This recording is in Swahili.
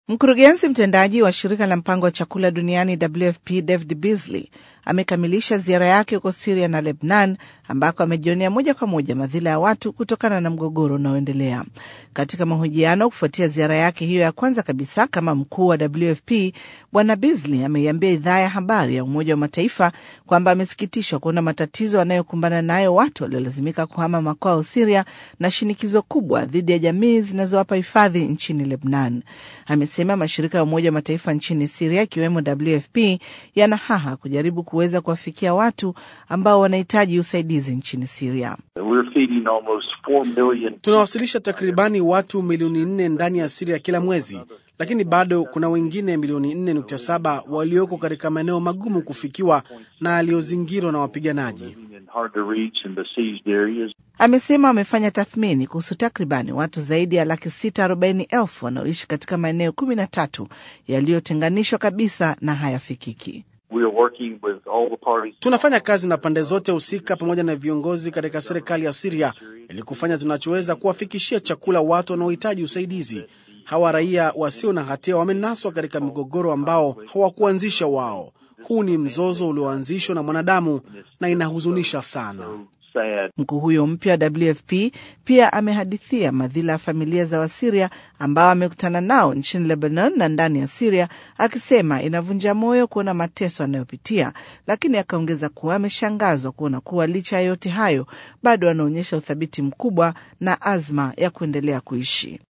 Mkurugenzi mtendaji wa shirika la mpango wa chakula duniani WFP David Beasley amekamilisha ziara yake huko Siria na Lebnan ambako amejionea moja kwa moja madhila ya watu kutokana na mgogoro unaoendelea. Katika mahojiano kufuatia ziara yake hiyo ya kwanza kabisa kama mkuu wa WFP, Bwana Beasley ameiambia idhaa ya habari ya Umoja wa Mataifa kwamba amesikitishwa kuona matatizo anayokumbana nayo watu waliolazimika kuhama makwao Siria na shinikizo kubwa dhidi ya jamii zinazowapa hifadhi nchini Lebnan. Amesema mashirika ya Umoja wa Mataifa nchini Siria ikiwemo WFP yana haha kujaribu kuweza kuwafikia watu ambao wanahitaji usaidizi nchini Siria. Tunawasilisha takribani watu milioni nne ndani ya Siria kila mwezi, lakini bado kuna wengine milioni 4.7 walioko katika maeneo magumu kufikiwa na yaliyozingirwa na wapiganaji. Amesema wamefanya tathmini kuhusu takribani watu zaidi ya laki sita arobaini elfu wanaoishi katika maeneo kumi na tatu yaliyotenganishwa kabisa na hayafikiki. Tunafanya kazi na pande zote husika pamoja na viongozi katika serikali ya Siria ili kufanya tunachoweza kuwafikishia chakula watu wanaohitaji usaidizi. Hawa raia wasio na hatia wamenaswa katika mgogoro ambao hawakuanzisha wao. Huu ni mzozo ulioanzishwa na mwanadamu na inahuzunisha sana. Mkuu huyo mpya wa WFP pia amehadithia madhila ya familia za Wasiria ambao amekutana nao nchini Lebanon na ndani ya Siria, akisema inavunja moyo kuona mateso anayopitia, lakini akaongeza kuwa ameshangazwa kuona kuwa licha ya yote hayo bado anaonyesha uthabiti mkubwa na azma ya kuendelea kuishi.